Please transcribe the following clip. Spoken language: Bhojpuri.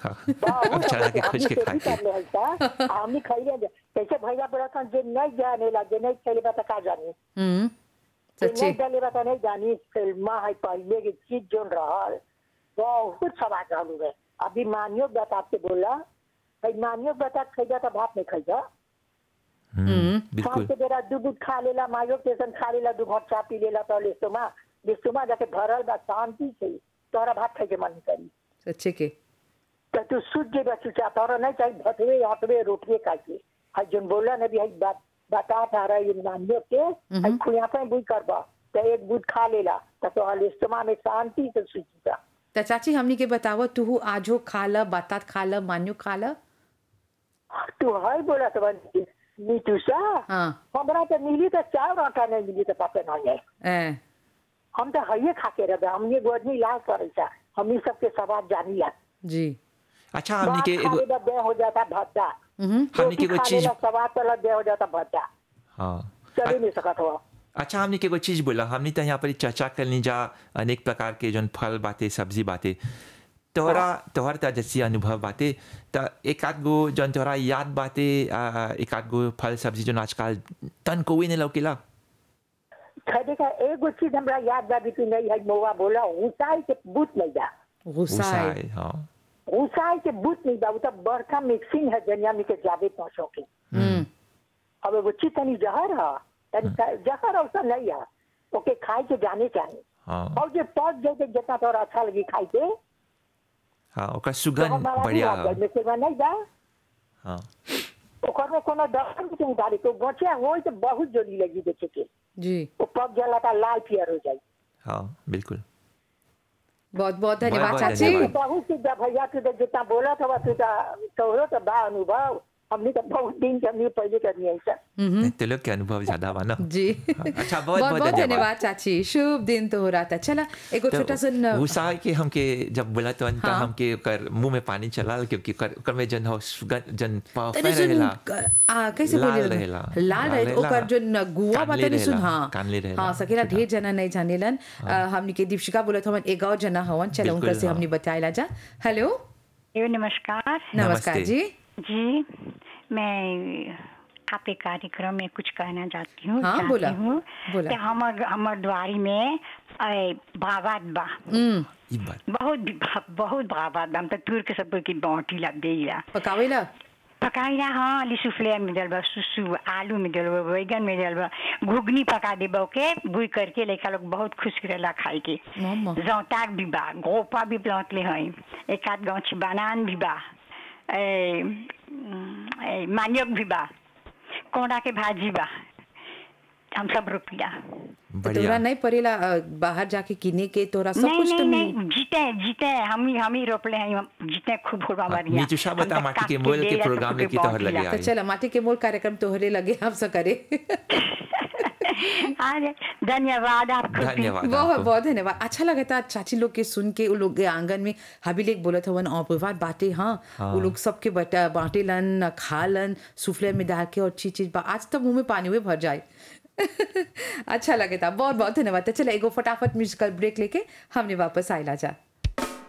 बहुत चना के हमने खोज के खेती खा के कर ले है सा हमने खइले जे कैसे भैया बोला था जे नहीं जाने ला जे नहीं खेले बता का जानी हम्म जे सच्ची नहीं डाले बता नहीं जानी फिल्मा है पहले की चीज जोन रहल बहुत सवाल रहलू है अभी मानियो बता के बोला भाई मानियो बता खइजा तो भात नहीं खइजा हम्म, सांझ बिल्कुल के बेरा दूध दूध खा लेला मायो टेशन खा लेला दू घंटा चा पी लेला तो लिस्टोमा लिस्टोमा जाके भरल बा शांति से तोहरा भात खाए के मन करी सच्चे के तो तू सूझ जेबा चुचा तोहरा नहीं चाहिए भटवे हटवे रोटिए खा के हई जोन बोला ने भी हई बात बता था रहा ये मानियो के हई खुया पे बुई करबा तो एक दूध खा लेला तो तोहरा लिस्टोमा में शांति से सूझीगा त चाची हमनी के बताव तू आजो खा ल बातात खा ल मान्यो खा ल तू हई बोला तो बन नीतू सा हाँ हमरा तो मिली तो चार आटा नहीं मिली तो पता नहीं है ए हम तो हइये खा के रहे हमने गोदनी इलाज करे छा हमनी सबके सवाल जानी ला जी अच्छा हमनी के भात खा एगो लेला देह हो जाता भद्दा हम्म हमनी के रोटी एगो खा चीज लेला सवाद तला देह हो जाता भद्दा हाँ चल ही नहीं सकत हो अच्छा हमने के एगो चीज बोला हमने तो यहाँ पर चर्चा करनी जा अनेक प्रकार के जौन फल बाते सब्जी बाते तोहरा तोहर त जैसी अनुभव बाते त एक आध गो जौन तोहरा याद बाते आ, एक आध गो फल सब्जी जौन आजकल तन कोई नहीं लौकेला खदे का एगो चीज हमरा याद बा भी नहीं है मोवा बोला ऊंचाई के बूत नहीं जा गुस्सा है उसाए, हाँ ऊंचाई के बूत नहीं बा उ तो बड़का मिक्सिंग है जनिया में के जावे पहुंचो के हम्म अब एगो चीज तनी जहर है तनी जहर औसा नहीं है ओके खाए के जाने चाहिए हाँ और जो पच जाए जितना तोरा अच्छा लगी खाई के हाँ ओकर तो सुगंध हमारा बढ़िया भी में सेवा नहीं जा हाँ ओकर में कोनो डर नहीं डाली तो बचे हो तो बहुत जोड़ी लगी देखे के जी वो पक जाला था लाल पियर हो जाए हाँ बिल्कुल बहुत बहुत धन्यवाद बहुत चाची धन्यवाद। बहुत चीज भैया तू तो जितना बोला था तू तो तोहरो तो बा अनुभव हमने तो बहुत दिन के हमने पहले करनी है सर हम्म तो लोग के अनुभव ज्यादा बा ना जी अच्छा बहुत बहुत बहुत धन्यवाद धन्यवाद चाची शुभ दिन तो हो रहा था चला एगो तो छोटा सा गुस्सा के हमके जब बोला तो अंत हाँ। हमके ओकर मुंह में पानी चला क्योंकि ओकर ओकर में जन हो सुगंध जन पावफे तनी सुन रहेला आ कैसे लाल बोले रहेला। लाल लाल रहे रहेला। ओकर जो न- गुआ बा कानले तनी सुन रहेला, हाँ कानले रहेला। हाँ सकेला ढेर जना नहीं जानेलन आ, हमनी के दीपिका बोलत हवन एक और जना हवन चलो बिल्कुल, उनकर से हाँ। हमनी बताइला जा हेलो जी नमस्कार नमस्कार नमस्ते। जी जी मैं आपके कार्यक्रम में कुछ कहना चाहती हूँ हाँ, चाहती बोला, हूँ बोला। कि हमर हमर द्वारी में ए, बाबात बा हम्म ई बात बहुत बहुत बाबात बा हम तो तुर के सब की बाँटी लग देला पकावेला पकाइला हाँ अली सुफले में डलबा सुसु आलू में डलबा बैगन में डलबा घुगनी पका देबा ओके बुई करके लड़का लोग बहुत खुश रहेला खाए के मम्मा जौताक भी बा गोपा भी प्लौतले हैं एक आध गाँच बनान भी बा ए, उम, ए, मानियक भी बा कोंडा के भाजी बा हम सब रोपिला तो बढ़िया तोरा नहीं पड़ेला अ, बाहर जाके किने के तोरा सब नहीं कुछ नहीं तो नहीं मिल जीते जीते हम ही हम ही रोपले हैं हम जीते खूब खूब हमारे यहाँ। नीतू शाह हम बता तो माटी काट के मोल के देला तो प्रोग्राम खूबे लेके तोहर बाँटिला। लगे तो आई चला माटी के मोल कार्यक्रम तोहरे लगे हम सब करे अरे धन्यवाद आपको धन्यवाद बहुत आपको। बहुत धन्यवाद अच्छा लगा था चाची लोग के सुन के वो लोग के आंगन में हबी लेक बोलत हवन और विवाद बाटे हाँ वो लोग सबके बटा बांटे लन खा लन सुफले में डाल के और चीज चीज बा आज तो मुंह में पानी में भर जाए अच्छा लगे था बहुत बहुत धन्यवाद तो चलो एगो फटाफट म्यूजिकल ब्रेक लेके हमने वापस आयला जा